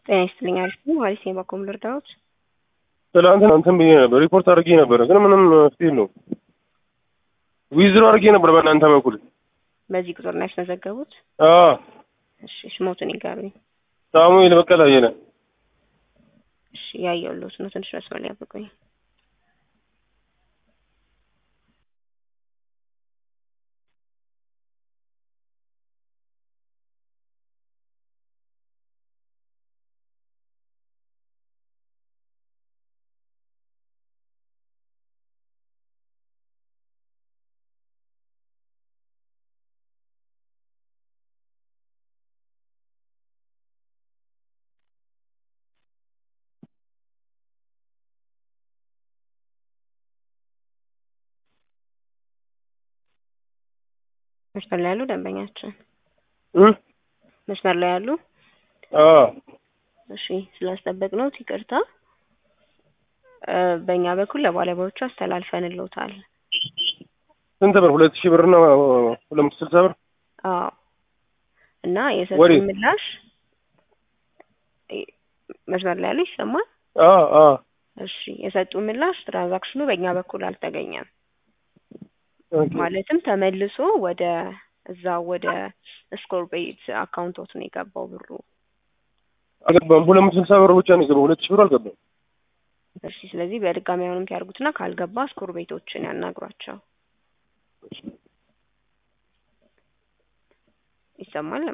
ጤና ይስጥልኝ። አሪፍ ነው። አሪፍ ነው። በኮም ልርዳዎት? ትላንትና እንትን ብዬ ነበር፣ ሪፖርት አድርጌ ነበረ፣ ግን ምንም መፍትሄ የለውም። ዊዝድሮ አድርጌ ነበር በእናንተ በኩል። በዚህ ቁጥር ነው ያስመዘገቡት? አዎ። እሺ ስሞትን ይጋሩኝ። ሳሙኤል በቀለ አየለ። እሺ ያየሁልዎት ነው። ትንሽ መስመር ላይ ያብቁኝ። መስመር ላይ ያሉ ደንበኛችን እ መስመር ላይ ያሉ አዎ እሺ ስላስጠበቅነዎት ይቅርታ። እ በእኛ በኩል ለባለሙያዎቹ አስተላልፈንልዎታል። ስንት ብር? ሁለት ሺህ ብር እና ሁለት መቶ ስልሳ ብር። አዎ እና የሰጡን ወዴት? ምላሽ እ- መስመር ላይ ያሉ ይሰማል? አዎ አዎ እሺ የሰጡን ምላሽ ትራንዛክሽኑ በእኛ በኩል አልተገኘም። ኦኬ። ማለትም ተመልሶ ወደ እዛ ወደ ስኮር ቤት አካውንቶት ነው የገባው ብሩ። አልገባም። ሁለት መቶ ስልሳ ብር ብቻ ነው የገባው። ሁለት ሺህ ብር አልገባም። እሺ ስለዚህ በድጋሚ አሁንም ያርጉትና ካልገባ ስኮር ቤቶችን ያናግሯቸው። ይሰማል?